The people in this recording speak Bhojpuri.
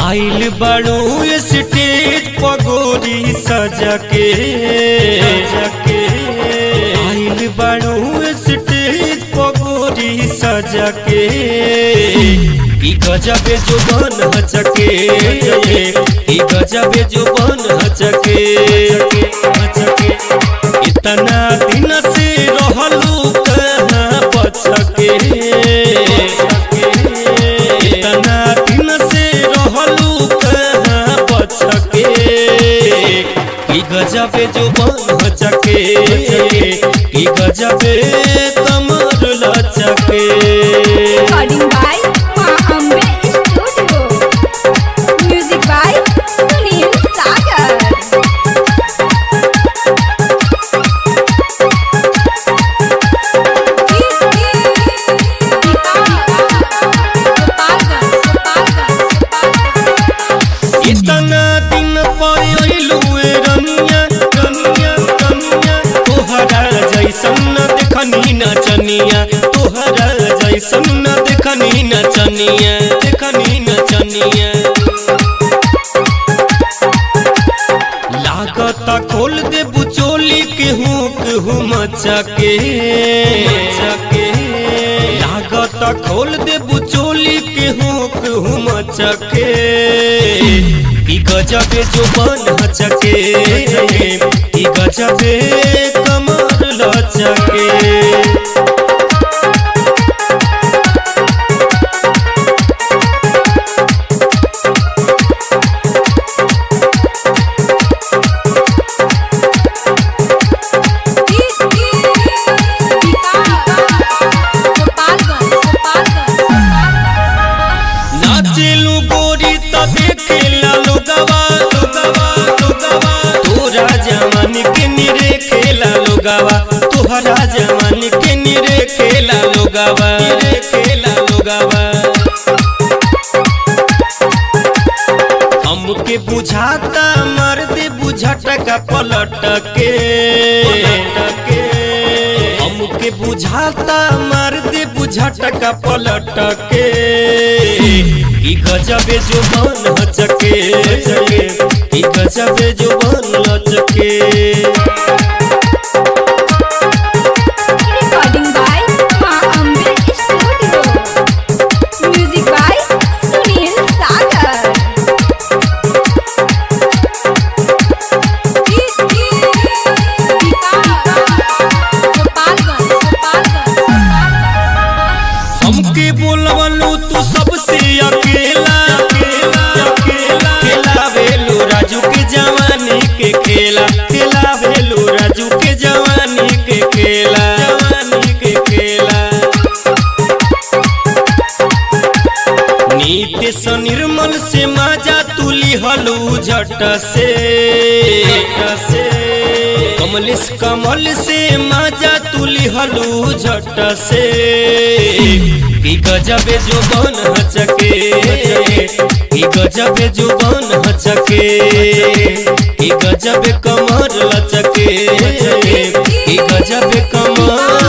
आइल बड़ू स्टेज पगोरी सजा के सजा आइल बड़ू स्टेज पगोरी सजा के ई गजबे जो बन हचके ई गजबे जो बन हचके हचके इतना दिन से रहलू कहाँ बचके इतना दिन से रहलू कहाँ बचके की गजबे जो बन हचके की गजबे कमर लचके Recording by Ma Ambe Studio. Music by Sunil Sagar. इतना दिन पर अइलू ए रनिया रनिया रनिया तोहरा जैसन न देखनी नचनिया तोहरा जैसन न देखनी नचनिया देखनी नचनिया लागत खोल दे बुचोली के हूँ केहू मचके मचके लागत खोल दे बुचोली के हूँ केहू मचके की गजबे जो बन हचके की गजबे कमर लचके नाचेलू गोरी त देखेला लोगवा लोगवा लोगवा तोरा जवान के निरे खेला लोगवा तोहरा जवान के निरे खेला लोगवा निरे खेला लोगवा हमके बुझाता मर्द बुझट का पलट के के हमके बुझाता मर्द बुझट का पलट के ई गजबे जो बन हचके ई गजबे जो बन लचके Recording by Ma Ambe Studio. Music by Sunil Sagar. हमके बोलवलू तू सबसे अकेला अकेला अकेला खेला भेलू राजू के जवानी के खेला खेला भेलू राजू के जवानी के खेला जवानी के खेला नीति से निर्मल से माजा तुली हलू झट से झट से कमलेश कमल से माजा तुली हलू झट से की गजबे जो बन हचके की गजबे जो बन हचके की गजबे कमर लचके की गजबे कमर